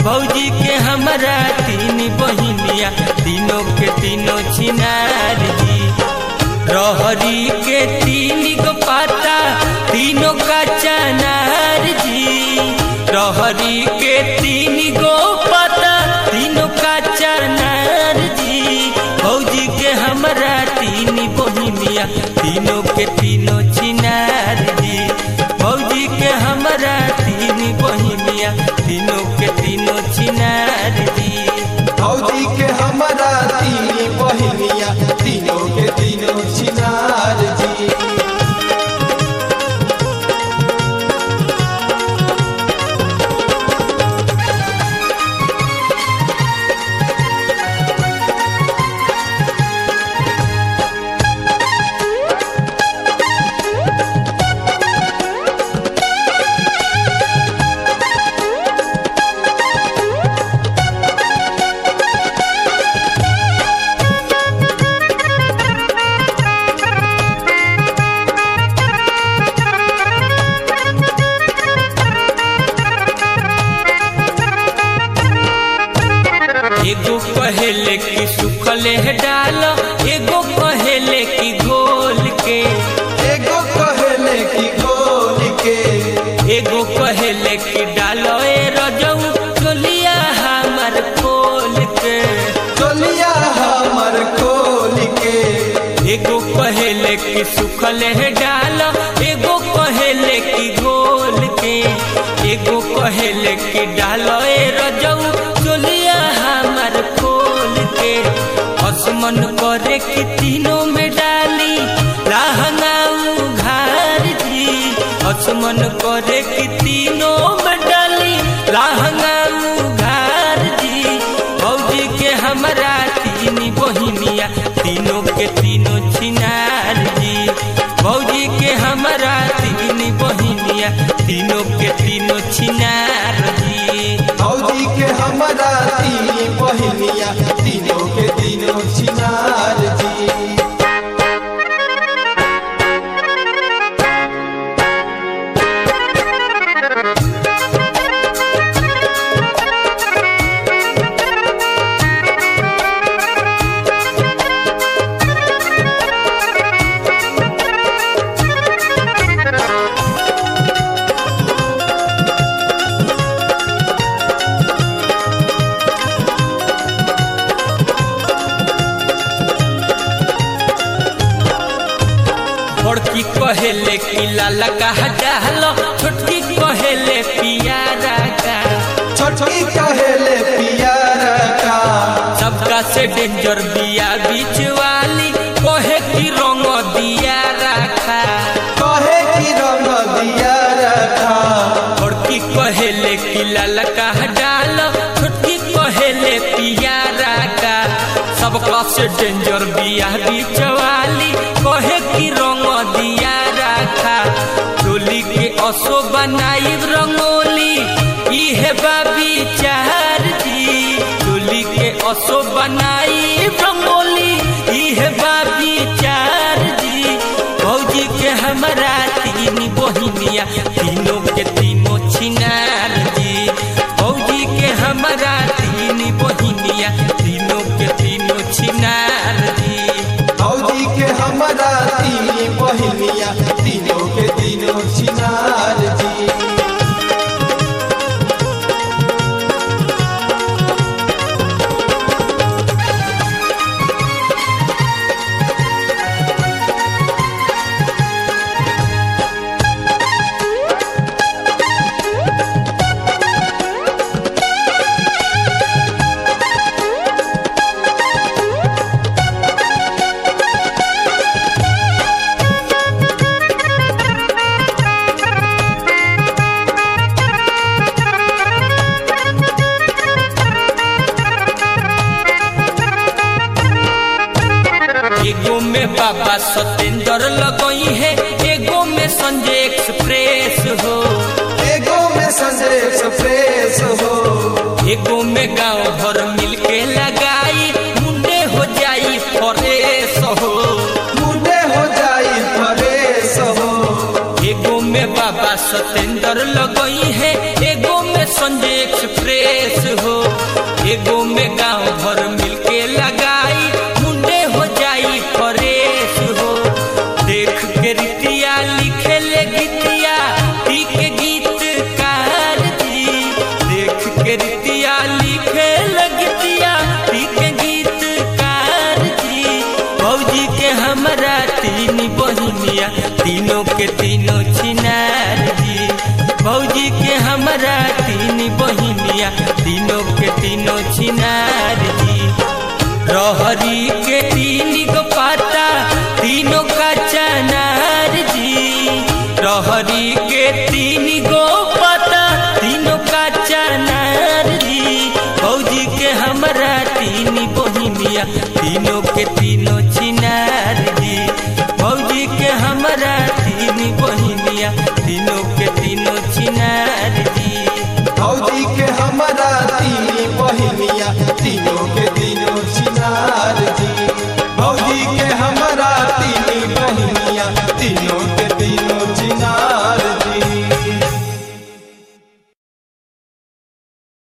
भौजी के हमरा तीन बहिनिया तीनों के तीनों छिनार जी रहरी के तीन गो पाता तीनों का चनार जी रहरी के तीन गो पाता तीनों का चनार जी भौजी के हमरा तीन बहिनिया तीनों के तीनों छिनार जी भौजी के हमरा तीन बहिनिया तीनों के तीनों छिनार जी भौजी के हमारा तीन बहिनिया तीनों के तीनों छिनार जी एगो कहेले कि सुखले है डाल एगो कहेले कि घोल के एगो कहेले की गोल के एगो कहेले कि डालो ए रजऊ चोलिया हमर खोल के चलिया हमर खोल के एगो कहेले कि सुखले है डाल एगो कहेले कि घोल के एगो कहेले कि डालो ए रजऊ चोलिया हमर खोल के असमन करे कि तीनों में डाली लहंगा उघार जी असमन करे कि तीनों में डाली लहंगा उघार जी भौजी के हमरा तीन बहिनिया तीनों के तीनों छिनार जी भौजी के हमरा तीन बहिनिया तीनों के तीनों छिनार जी भौजी के हमारा तीन बहिनिया तीनों के तीनों छिनार जी बड़की कहेले कि लाला का डालो छोटकी कहेले पियारा का छोटकी कहेले पियारा का सबका से डेंजर दिया बीच वाली कहे की रंग दिया रखा कहे की रंग दिया रखा बड़की कहेले कि लाला का डालो छोटकी कहेले पियारा का सबका से डेंजर बिया बीच वाली कहे की रंग दिया रखा टोली के असो बनाई रंगोली इहे बाबी चार जी टोली के असो बनाई रंगोली इहे बाबी चार जी भौजी के हमरा तीन बहिनिया तीनों के तीनों छिनार जी भौजी के हमरा तीन बहिनिया तीनों के तीनों छिनार जी भौजी के हमारा तीन बहिनिया तीनों के तीनों छिनार जी एगो में बाबा सत्येंद्र लगई है एगो में संजय एक्सप्रेस हो एगो में संजय एक्सप्रेस हो एगो में गांव भर मिलके लगाई मुंडे हो जाई फरेस हो मुंडे हो जाई फरेस हो एगो में बाबा सत्येंद्र लगई है एगो में हवे संजय एक्सप्रेस हो एगो में गांव भर मिलके लगाई मुंडे हो जाई फरेश हो देख के रितिया लिखे ले गीतिया पी के गीत कार जी देख के रितिया लिखे ले गीतिया पी के गीत कार जी भौजी के हमरा तीन बहिनिया तीनों के तीनों छिनार जी भौजी के हमरा तीन बहिनिया तीनों के तीनों छिनार जी रहरी के तीन गो पाता तीनों का चनार जी रहरी के तीन गो पाता तीनों का चनार जी भौजी के हमरा तीन बहिनिया तीनों के तीनों छिनार जी भौजी के हमरा तीन बहिनिया तीनों के तीनों छिनार जी भौजी के हमारा तीन